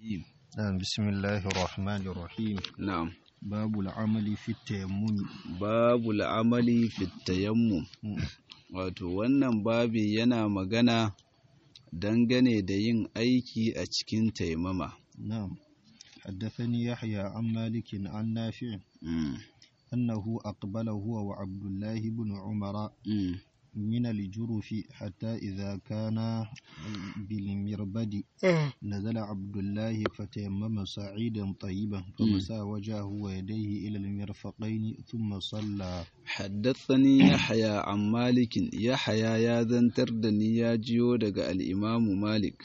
الرجيم نعم بسم الله الرحمن الرحيم نعم باب العمل في التيمم babu la'amali fit tayammum wato wannan babi yana magana dangane da yin aiki a cikin taimama نعم حدثني يحيى عن مالك عن نافع Mm, أنه أقبل هو وعبد الله بن عمر mm, من الجرف حتى إذا كان بالمربد نزل عبد الله فتيمم صعيدا طيبا فمسى وجهه ويديه إلى المرفقين ثم صلى haddathani yahya an malikin yahya ya zantar da ni ya jiyo daga al'imamu malik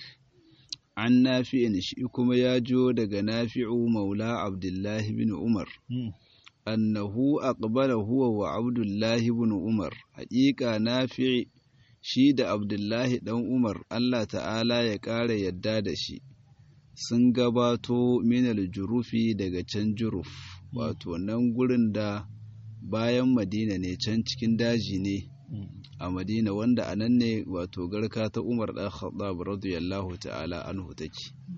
an nafi'in shi kuma ya jiyo daga nafi'u maula abdullahi bin umar مم. annahu aqbala huwa wa abdullahi ibn umar haƙiƙa nafi shi da abdullahi dan umar Allah ta'ala ya ƙara yadda da shi sun gabato minal jurufi daga can juruf wato nan gurin da bayan madina ne can cikin daji ne مم. a madina wanda a nan ne wato garka ta umar ɗan khattab radiyallahu ta'ala anhu take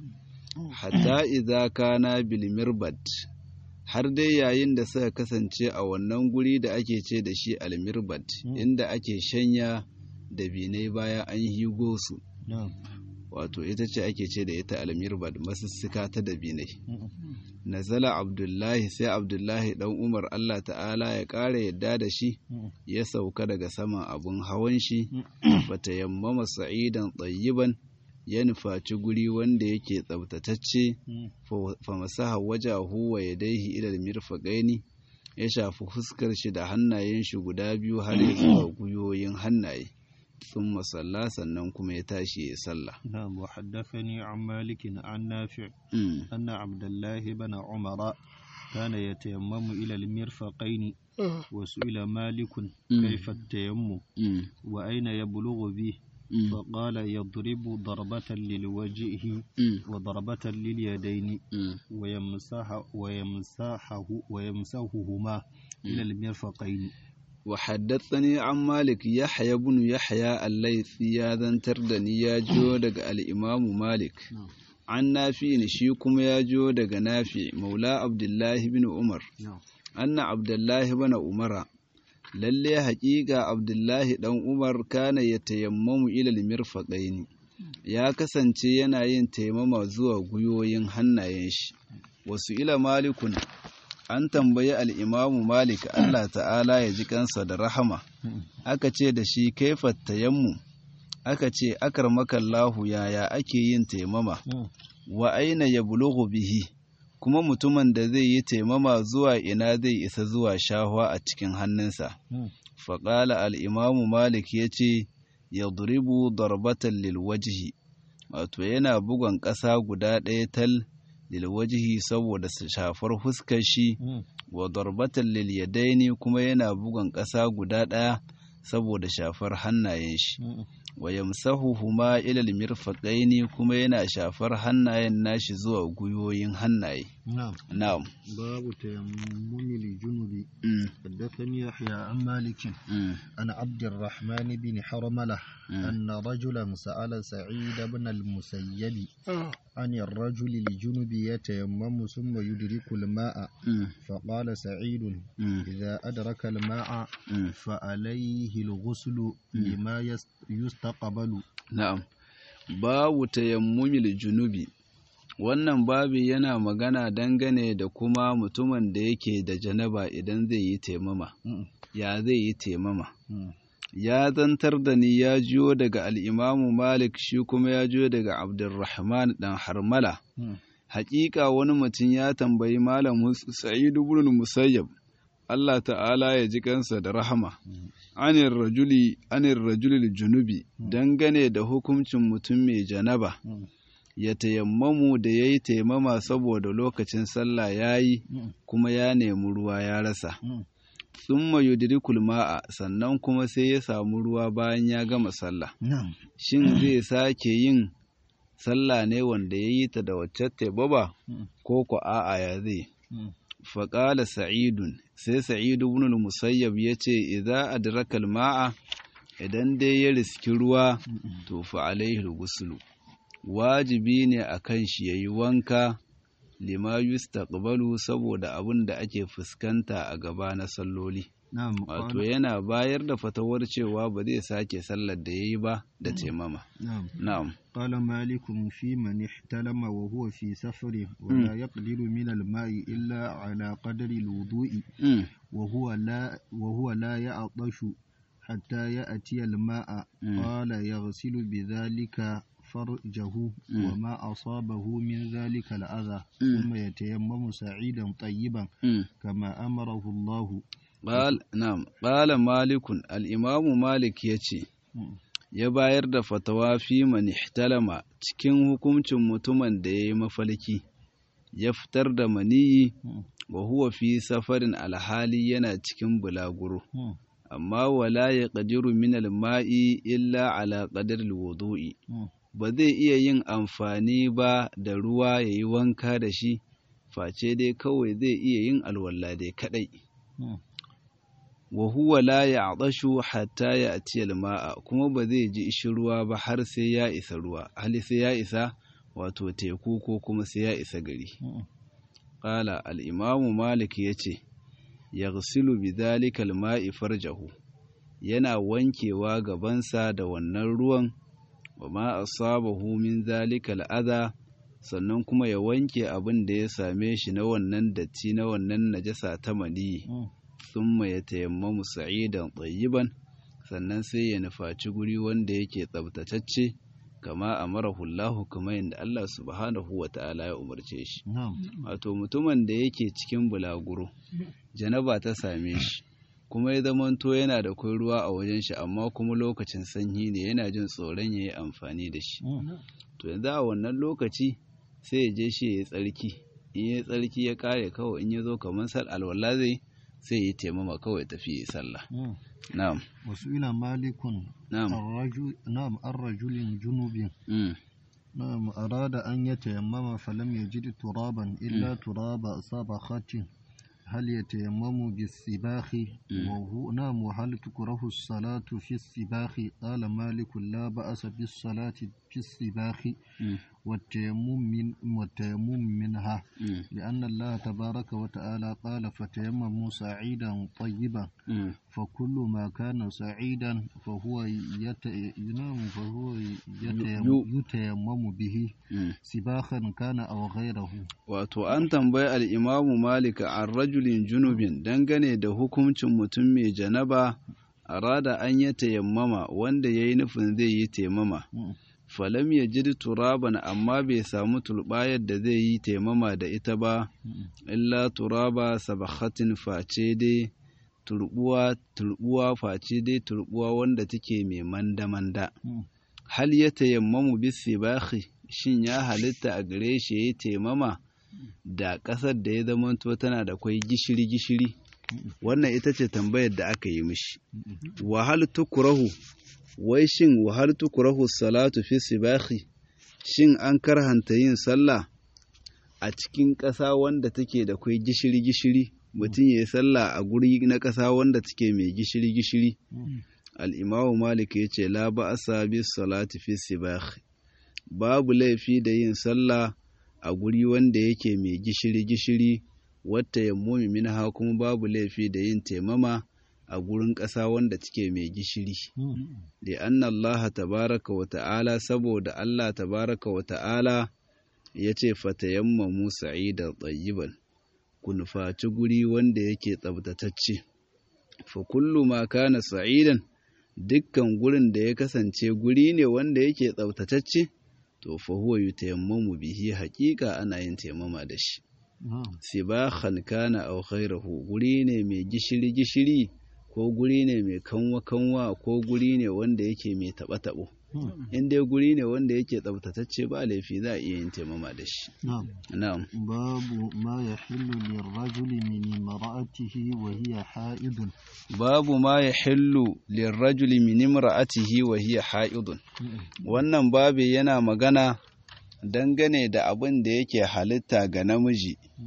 hatta idza kana bil mirbad har dai yayin da suka kasance a wannan guri da ake ce da shi al mirbad Mm. inda ake shanya da binai bayan an higo su نعم wato ita ce ake ce da ita al mirbad masussuka ta da binai مم. nazala abdullahi sai abdullahi dan umar Allah ta'ala ya ƙara yadda da shi مم. ya sauka daga saman abun hawan shi fata yammama sa'idan tsayiban ya nufaci guri wanda yake tsabtatacce مم. fa masaha wajahu wa yadaihi ila mirfaqaini ya shafi fuskar shi da hannayen shi guda biyu har ya zuwa guyoyin hannaye sun masalla sannan kuma ya tashi ya sallah نعم وحدثني عن مالك عن نافع Mm, أن عبد الله بن عمر كان يتيمم إلى المرفقين وسئل مالك كيف التيمم mm, وأين يبلغ به mm, فقال يضرب ضربة للوجه mm, وضربة لليدين mm. ويمسح ويمسحه ويمسحهما إلى المرفقين وحدثني عن مالك يحيى بن يحيى الليثي يا ذنتر دني يا جو دغ الإمام مالك نعم. عن نافع شي كما يا جو دغ نافع مولى عبد الله بن عمر نعم أن عبد الله بن عمر lalle haƙiƙa Abdullahi ɗan Umar kana ya tayammamu ilal mirfaqaini ya kasance yana yin taimama zuwa guyoyin hannayen shi wasu ila malikun an tambayi al'imamu malik Allah ta'ala ya ji kansa da rahama aka ce da shi kaifa tayammu aka ce akar makallahu yaya ake yin taimama wa aina ya bulughu bihi kuma mutumin da zai yi taimama zuwa ina zai isa zuwa shahwa a cikin hannunsa faƙala al'imamu malik ya ce ya duribu darbatan lilwajihi wato yana bugon ƙasa guda ɗaya tal lilwajihi saboda su shafar fuskar shi wa darbatan lilyadaini kuma yana bugon ƙasa guda ɗaya saboda shafar hannayen shi wa yamsahuhuma ilal mirfaqaini kuma yana shafar hannayen nashi zuwa guyoyin hannaye نعم na'am باب تيمم الجنب mm, حدثني يحيى عن مالك mm, عن عبد الرحمن بن حرملة مم. أن رجلا سأل سعيد بن المسيب عن الرجل الجنب يتيمم ثم يدرك الماء mm, فقال سعيد mm, إذا أدرك الماء mm. فعليه الغسل لما يس- يستقبل Na'am, babu tayammumil junubi, wannan babi yana magana dangane da kuma mutumin da yake da janaba idan zai yi taimama, ya zai yi taimama. Ya zantar da ni ya jiyo daga al'imamu Malik shi kuma ya jiyo daga Abdulrahman ɗan Harmala. Hakika wani mutum ya tambayi Malam Sa'idu ibn Musayyab, Allah ta'ala ya ji kansa da rahama. anir rajuli anir rajulil junubi dangane da hukuncin mutum mai janaba ya tayammamu da ya yi taimama saboda lokacin sallah ya yi kuma ya nemi ruwa ya rasa thumma yudrikul ma'a sannan kuma sai ya samu ruwa bayan ya gama sallah نعم shin zai sake yin sallah ne wanda ya yi ta da wacce taimama ko ko a'a ya zai faƙala sa'idun sai sa'idu ibn musayyab ya ce idza adraka ma'a idan dai ya riski ruwa to fa alaihi gusulu wajibi ne a kan shi ya yi wanka lima yustaqbalu saboda abin da ake fuskanta a gaba na salloli نعم wato قال yana bayar da fatawar cewa ba zai sake sallar da ya yi ba da taimama نعم na'am قال مالك في من احتلم وهو في سفر ولا يقدر من الماء إلا على قدر الوضوء Mm, وهو لا وهو لا يعطش حتى يأتي الماء مم. قال يغسل بذلك فرجه مم. وما أصابه من ذلك الأذى مم. ثم يتيمم سعيدا طيبا mm. كما أمره الله Qal na'am qala malikun al-imamu malik yace مم. ya bayar da fatawa fi man ihtalama cikin hukuncin mutumin da yayi mafalki ya fitar da maniyi مم. wa huwa fi safarin alhali yana cikin bulaguro مم. amma wala yaqdiru min al-ma'i illa ala qadri al-wudu'i مم. ba zai iya yin amfani ba da ruwa yayi wanka da shi face dai kawai zai iya yin alwala dai kadai مم. wa huwa la ya'dashu hatta ya'ti al-ma'a kuma ba zai ji ishin ruwa ba har sai ya isa ruwa hali sai ya isa wato teku ko kuma sai ya isa gari مم. qala al-imamu malik yace yaghsilu bidhalika al-ma'i farjahu yana wankewa gabansa da wannan ruwan wa ma asabahu min zalika al-adha sannan kuma ya wanke abin da ya same shi na wannan datti na wannan najasa ta maniyi مم. thumma ya tayammamu sa'idan tayyiban sannan sai ya nufaci guri wanda yake tsabtatacce kama amarahu Allah kamar yadda Allah subhanahu wa ta'ala ya umarce shi نعم wato mutumin da yake cikin bulaguro janaba ta same shi kuma ya zamanto yana da kai ruwa a wajen shi amma kuma lokacin sanyi ne yana jin tsoron ya yi amfani da shi مم. to yanzu a wannan lokaci sai ya je shi ya yi tsarki in ya yi tsarki ya kare kawai in ya zo kamar sal alwala zai sai ya taimama kawai tafi ya sallah مم. na'am وسئل مالك na'am الرجل نعم الرجل جنوب mm, نعم أراد أن يتيمم فلم يجد ترابا إلا تراب صبخة هل يتيمم بالسباخ وهو نعم وهل تكره الصلاة في السباخ قال مالك لا بأس بالصلاة في السباخ mm, والتيمم من والتيمم منها mm, لأن الله تبارك وتعالى قال فتيمموا سعيدا طيبا mm. فكل ما كان سعيدا فهو يت... ينام فهو يتيم... يو- يتيمم به mm. سباخا كان أو غيره wato an tambayi al'imamu malika an rajulin junubin dangane da hukuncin mutum mai janaba a rada an yi tayammama wanda ya yi nufin zai yi taimama Mm. falam ya ji turaban amma bai samu turbayar da zai yi taimama da ita ba Mm. illa turaba sabakhatin face dai turbuwa turbuwa face dai turbuwa wanda take mai manda-manda Mm. hal ya tayammamu bisibahi shin ya halitta a gare shi ya yi taimama da ƙasar da ya zamanto tana da kwai gishiri-gishiri wannan ita ce tambayar da aka yi mishi wahal tukurahu wai shin wahal tukurahu salatu fi sibahi shin an karhanta yin sallah a cikin ƙasa wanda take da kwai gishiri-gishiri mutum ya yi sallah a guri na ƙasa wanda take mai gishiri-gishiri Mm. al'imamu malik ya ce la ba a bis salati fi sibahi babu laifi da yin sallah a guri wanda yake mai gishiri-gishiri wata yammumi minha kuma babu laifi da yin taimama a gurin ƙasa wanda take mai gishiri Mm. da anna Allah tabaraka wa ta'ala saboda Allah tabaraka wa ta'ala ya ce fatayammamu sa'idan tayyiban ku nufaci guri wanda yake tsabtatacce fa kullu ma kana sa'idan dukkan gurin da ya kasance guri ne wanda yake tsabtatacce to fa huwa yutayammamu bihi haƙiƙa ana yin taimama da shi Na'am. sibahan kana aw khairahu guri ne mai gishiri gishiri ko guri ne mai kanwa kanwa ko guri ne wanda yake mai taba tabo Mm. in dai guri ne wanda yake tsabtatacce ba laifi za a iya yin taimama da shi نعم na'am باب ما يحل للرجل من امرأته وهي حائض babu ma yahillu lirrajuli min imra'atihi wa hiya ha'idun Mm. wannan babi yana magana dangane da abin da yake halitta ga namiji Mm.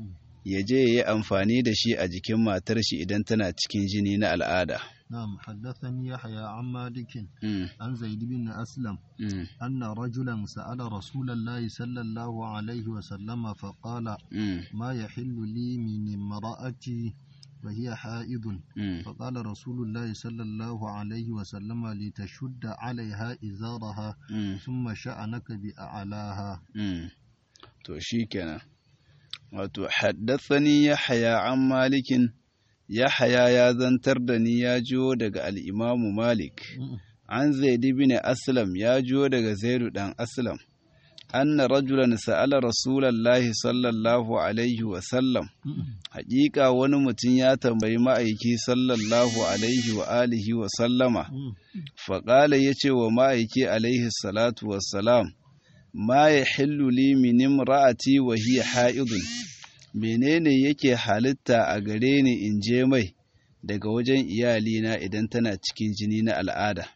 ya je ya yi amfani da shi a jikin matar shi idan tana cikin jini na al'ada نعم حدثني يحيى عن مالك Mm, عن زيد بن أسلم mm, أن رجلا سأل رسول الله صلى الله عليه وسلم فقال mm, ما يحل لي من امرأتي وهي حائض mm. فقال رسول الله صلى الله عليه وسلم لتشد عليها إزارها Mm, ثم شأنك بأعلاها mm. to shi kenan wato haddathani yahya an malikin yahya ya zantar da ni ya jiyo daga al'imamu malik an zaid bin aslam ya jiyo daga zaidu dan aslam anna rajulan sa'ala rasulallahi sallallahu alaihi wa sallam haƙiƙa wani mutum ya tambayi ma'aiki sallallahu alaihi wa alihi wa sallama faƙala ya ce wa ma'aiki alaihi salatu wassalam ma ya hillu li min imra'ati wa hiya ha'idun menene yake halitta a gare ni in je mai daga wajen iyalina idan tana cikin jini na al'ada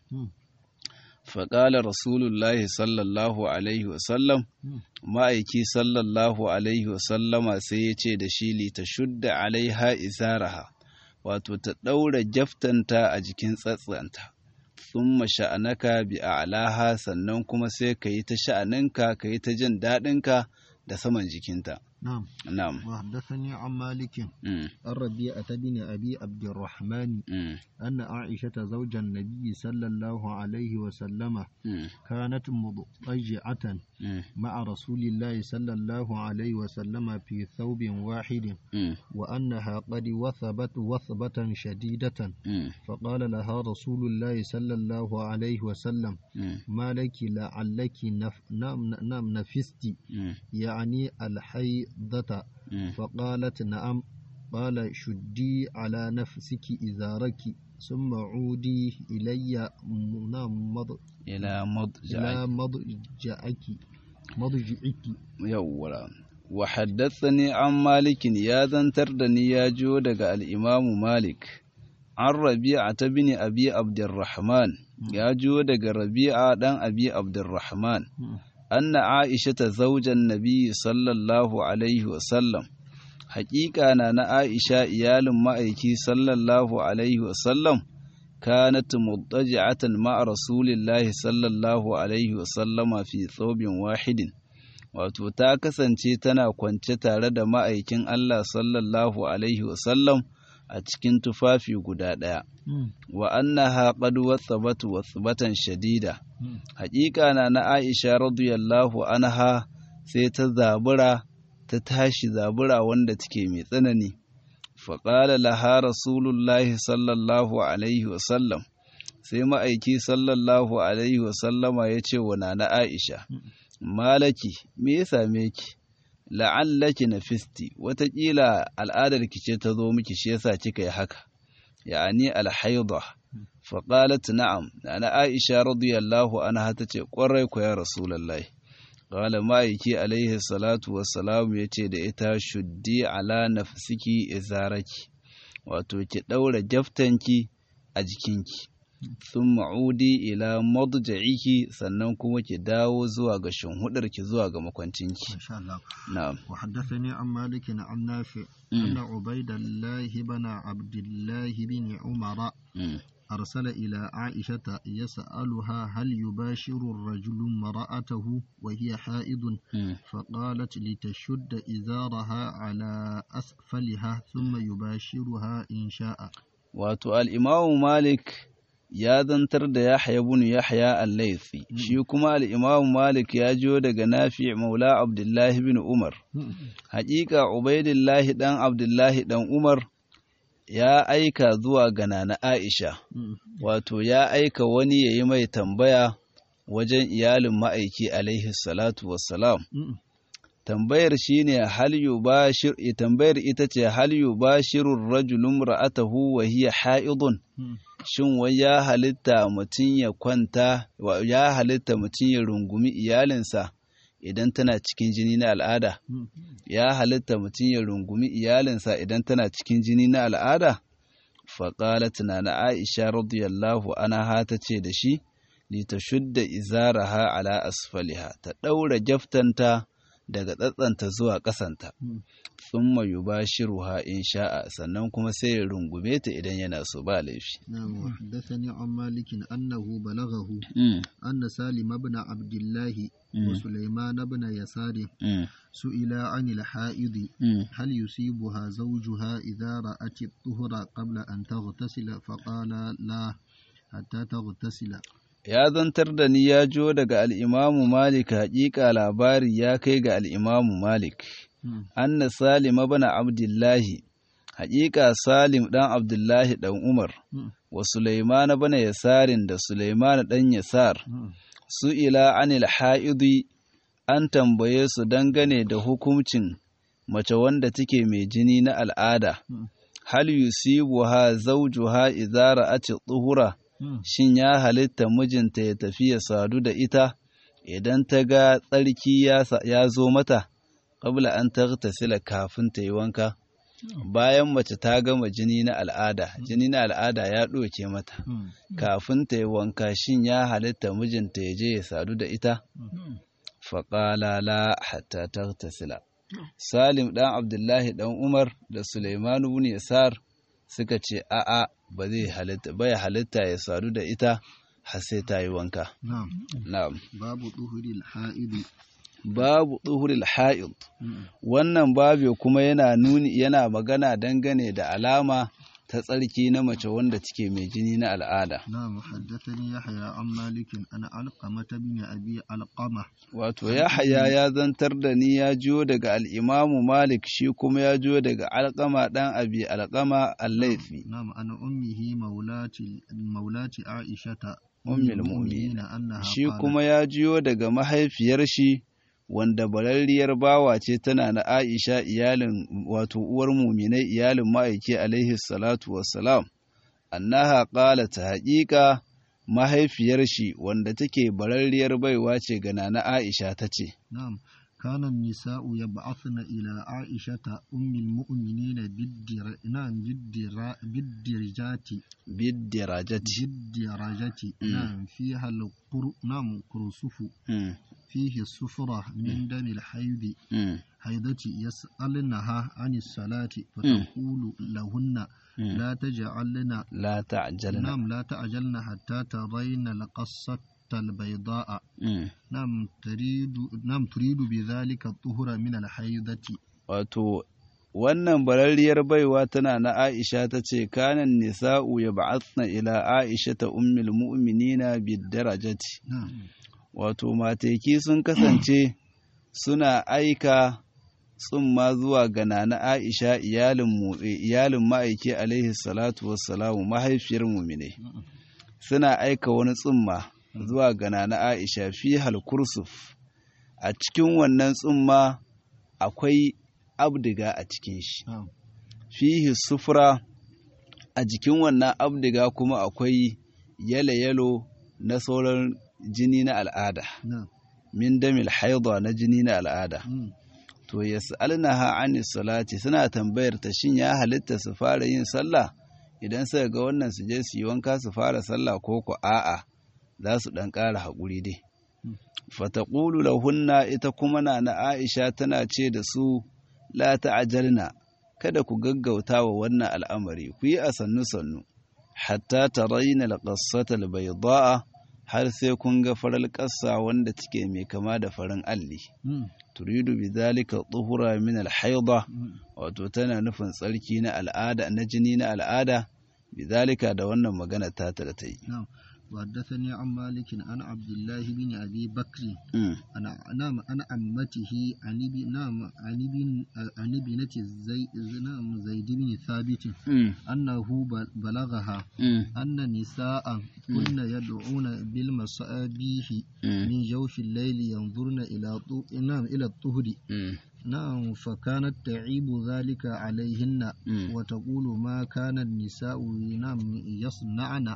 faƙala rasulullahi sallallahu alaihi wasallam ma'aiki sallallahu alaihi wasallama sai ya ce da shi li ta shudda alaiha izaraha wato ta ɗaura jaftanta a jikin tsatsanta thumma sha'anaka bi a'laha sannan kuma sai ka yi ta sha'aninka ka yi ta jin daɗinka da saman jikinta نعم na'am وحدثني عن مالك mm, الربيعة بن أبي عبد الرحمن mm, أن عائشة زوج النبي صلى الله عليه وسلم mm, كانت مضطجعة mm, مع رسول الله صلى الله عليه وسلم في ثوب واحد mm, وأنها قد وثبت وثبة شديدة mm, فقال لها رسول الله صلى الله عليه وسلم mm, ما لك لعلك نف نعم نعم نفست mm, يعني الحيضة mm. فقالت نعم قال شدي على نفسك إزارك ثم عودي إلي م- نعم مض... ila madja'i إلى مضجعك مضجعك yawwa wa haddathani an malikin ya zantar da ni ya jiyo daga al'imamu malik an rabi'a ta bini abi abdurrahman ya jiyo daga rabi'a ɗan abi abdurrahman anna aisha ta zaujan nabi sallallahu alaihi wasallam haƙiƙa na na aisha iyalin ma'aiki sallallahu alaihi wasallam كانت مضطجعة مع رسول الله صلى الله عليه وسلم في ثوب واحد wato ta kasance tana kwance tare da ma'aikin Allah sallallahu alaihi wasallam a cikin tufafi guda ɗaya wa annaha qad wathabat wathbatan shadida haƙiƙa na na Aisha radiyallahu anha sai ta zabura ta tashi zabura wanda take mai tsanani faƙala laha rasulullahi sallallahu alaihi wasallam sai ma'aiki sallallahu alaihi wasallama ya ce wa nana aisha malaki me ya same ki la'allaki na fisti watakila al'adar ki ce ta zo miki shi yasa kika yi haka ya'ani alhaida faƙalat na'am nana aisha radiyallahu anha ta ce ƙwarai ku ya rasulullahi Ƙala ma'aiki alaihi salatu wassalamu ya ce da ita shuddi ala nafsiki izaraki, wato ki ɗaura jaftanki a jikinki, sun ma'udi ila madja'iki sannan kuma ki dawo zuwa ga shinhudarki zuwa ga makwancinki. إن شاء الله Na'am. وحدثني عن مالك عن نافع أن عبيد الله بن عبد الله بن عمر Mm, أرسل إلى عائشة يسألها هل يباشر الرجل امرأته وهي حائض mm, فقالت لتشد إزارها على أسفلها ثم يباشرها إن شاء Wato al'imamu Malik ya zantar da Yahya bin Yahya al-Laythi, shi kuma al'imamu Malik ya jiyo daga Nafi Maula Abdullahi bin Umar. Haƙiƙa Ubaidillahi ɗan Abdullahi ɗan Umar ya aika zuwa ga Nana Aisha, wato ya aika wani ya yi mai tambaya wajen iyalin ma'aiki alaihi salatu wassalam. Tambayar shi ne hal yubashir tambayar ita ce hal yubashirur rajulun ra'atahu wa hiya ha'idun shin wai ya halitta mutum ya kwanta wa- ya halitta mutum ya rungumi iyalinsa idan tana cikin jini na al'ada ya halitta mutum ya rungumi iyalinsa idan tana cikin jini na al'ada? Faƙalat na na Aisha radiyallahu anha ta ce da shi, li ta shudda izaraha ala asfaliha, ta ɗaura jaftanta daga tsatsanta zuwa ƙasanta thumma yubashiruha in sha'a sannan kuma sai ya rungume ta idan yana so ba laifi نعم وحدثني عن مالك أنه بلغه Mm, أن سالم بن عبد الله Mm. وسليمان بن يسار mm, سئلا عن الحائض mm. هل يصيبها زوجها إذا رأت الطهر قبل أن تغتسل فقال لا حتى تغتسل ya zantar da ni ya jo daga al'imamu Malik haƙiƙa labari ya kai ga al'imamu Malik, anna Salim bana Abdullahi, haƙiƙa Salim ɗan Abdullahi ɗan Umar, wa Sulaimana bana Yasarin da Sulaimana ɗan Yasar, su ila anil ha'idi an tambaye su dangane da hukuncin mace wanda take mai jini na al'ada, hal yusibuha zawjuha idza ra'at tuhura shin ya halitta mijinta ya tafi ya sadu da ita idan ta ga tsarki ya sa- ya zo mata qabla an taghtasila kafin ta yi wanka bayan mace ta gama jini na al'ada jini na al'ada ya ɗoke mata kafin ta yi wanka shin ya halitta mijinta ya je ya sadu da ita faƙala la hatta taghtasila salim ɗan abdullahi ɗan umar da suleiman ibn yasar suka ce a'a ba zai halitta bai halitta ya sadu da ita har sai ta yi wanka نعم na'am باب طهر الحائض babu tsuhuril ha'id wannan babu kuma yana nuni yana magana dangane da alama ta tsarki na mace wanda take mai jini na al'ada نعم حدثني يحيى عن مالك أن علقمة بن أبي علقمة wato Yahaya ya zantar da ni ya jiyo daga al'imamu Malik shi kuma ya jiyo daga alƙama ɗan abi alƙama allaifi نعم أن أمه مولاة مولاة عائشة أم المؤمنين. أنها shi قالت kuma ya jiyo daga mahaifiyar shi wanda bararriyar bawa ce tana na Aisha iyalin wato uwar muminai iyalin ma'aiki alaihi salatu wassalam annaha qalat haƙiƙa mahaifiyar shi wanda take bararriyar baiwa ce ga nana Aisha tace نعم كان النساء يبعثن إلى عائشة أم المؤمنين بالدر... نعم بالدر... بالدرجات bidirajati بالدرجة مم. نعم فيها القر... نعم كرسف mm, فيه السفرة من دم الحيض mm, حيضة يسألنها عن الصلاة فتقول لهن mm. لا تجعلن la ta'jalna نعم لا تعجلن حتى ترين القصة البيضاء mm. نعم تريد نعم تريد بذلك الطهر من الحيضة wato wannan bararriyar baiwa tana na Aisha ta ce kanan nisa'u ya ba'athna ila Aisha ta ummul mu'minina bidarajati نعم wato mateki sun kasance suna aika tsumma zuwa ga nana Aisha iyalin mu iyalin ma'aiki alaihi salatu wassalamu mahaifiyar mu'mine suna aika wani tsumma zuwa ga nana Aisha fi hal kursuf a cikin wannan tsumma akwai abdiga a cikin shi نعم fihi sufura a jikin wannan abdiga kuma akwai yalo-yalo na sauran jini na al'ada نعم min damil haidwa na jini na al'ada مم. to yas'alnaha anis salati suna tambayar ta shin ya halitta su fara yin sallah idan suka ga wannan su je su yi wanka su fara sallah ko ko a'a za su dan ƙara haƙuri dai fataqulu lahunna ita kuma na na Aisha tana ce da su la ta'jalna kada ku gaggauta wa wannan al'amari ku yi a sannu sannu hatta tarayna al-qassata al-bayda'a har sai kun ga farar ƙasa wanda take mai kama da farin alli مم. turidu bi zalika tuhura min al-haida مم. wato tana nufin tsarki na al'ada na jini na al'ada bi zalika da wannan magana ta ta da ta yi نعم وحدثني عن مالك عن عبد الله بن أبي بكر Mm, أنا نعم عن عمته عن ابن نعم عن ابن عن ابنة زي نعم زيد بن ثابت mm, أنه بل- بلغها mm, أن نساء كن يدعون بالمصابيح mm, من جوف الليل ينظرن إلى طو... نعم إلى الطهر mm, نعم فكانت تعيب ذلك عليهن mm. وتقول ما كان النساء نعم يصنعن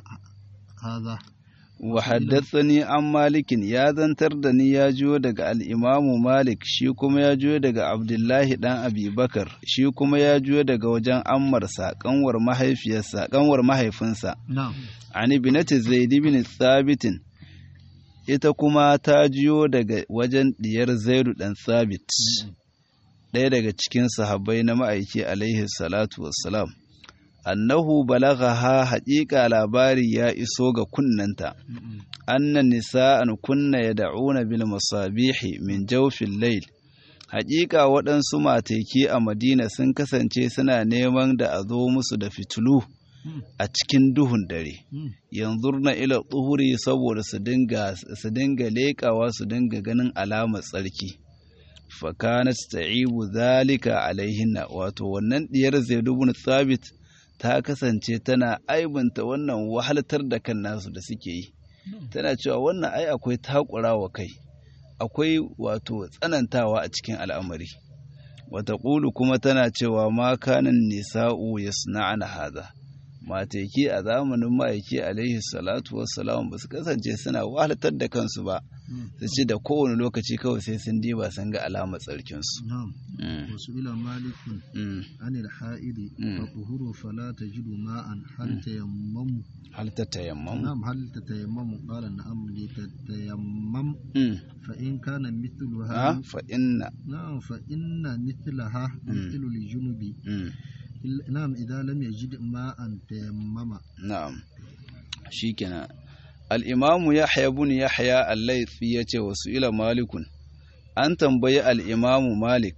هذا wa haddathani an malikin ya zantar da ni ya jiyo daga al'imamu malik shi kuma ya jiyo daga abdullahi dan abubakar shi kuma ya jiyo daga wajen ammarsa kanwar mahaifiyarsa kanwar mahaifinsa نعم an ibnati zaid bin thabitin ita kuma ta jiyo daga wajen diyar zaidu ɗan sabit ɗaya daga cikin sahabbai na ma'aiki alaihi salatu wassalam annahu balaghaha haƙiƙa labari ya iso ga kunnanta annan nisa'an kunna yad'una bil masabihi min jawfil layl haƙiƙa waɗansu mateki a madina sun kasance suna neman da a zo musu da fitilu a cikin duhun dare yanzu na ila tsuhuri saboda su dinga leƙawa su dinga ganin alamar tsarki fakanat ta'ibu zalika alaihinna wato wannan diyar zaid ibn thabit ta kasance tana aibunta wannan wahaltar da kan nasu da suke yi tana cewa wannan ai akwai takurawa kai akwai wato tsanantawa a cikin al'amari wata ƙulu kuma tana cewa ma kanin nisa'u yasna'ana haza mateki a zamanin ma'aiki alaihi salatu wassalam ba su kasance suna wahalatar da kansu ba su ce da kowane lokaci kawai sai sun diba sun ga alamar tsarkinsu wasu ila malikun anil ha'idi fa tuhuru fala tajidu ma'an hal tayammamu hal ta tayammamu na'am hal tatayammamu qala na'am li tatayammam fa in kana mithluha fa inna na'am fa inna mithlaha mithlu li junubi na'am idan lam yajid ma'an tayammama na'am shikenan al-imamu yahya ibn yahya al-laythi yace wasu ila malikun an tambayi al-imamu malik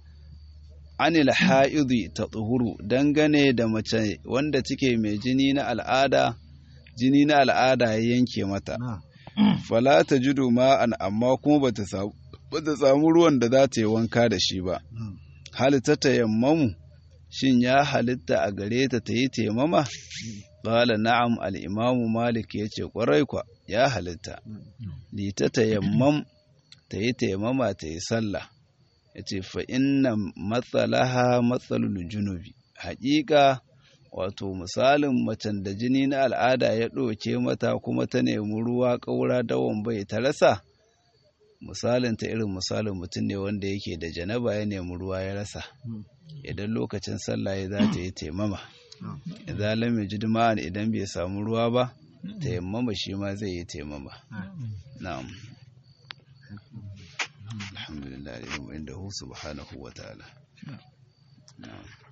anil ha'idi ta tsuhuru dangane da mace wanda take mai jini na al'ada jini na al'ada ya yanke mata fala ta judu ma'an amma kuma bata samu ruwan da za ta yi wanka da shi ba hal ta tayammamu shin ya halitta a gare ta ta yi taimama? Ƙala na'am al'imamu Malik ya ce ƙwarai kwa ya halitta, li ta tayammam ta yi taimama ta yi sallah, ya ce fa'inna matsalaha matsalul junubi. Haƙiƙa wato misalin macen da jini na al'ada ya ɗauke mata kuma ta nemi ruwa ƙaura dawon bai ta rasa, misalin ta irin misalin mutum ne wanda yake da janaba ya nemi ruwa ya rasa. idan lokacin sallah ya za ta yi taimama idan lam yajid ma'an idan bai samu ruwa ba taimama shi ma zai yi taimama na'am alhamdulillah inda hu subhanahu wa ta'ala na'am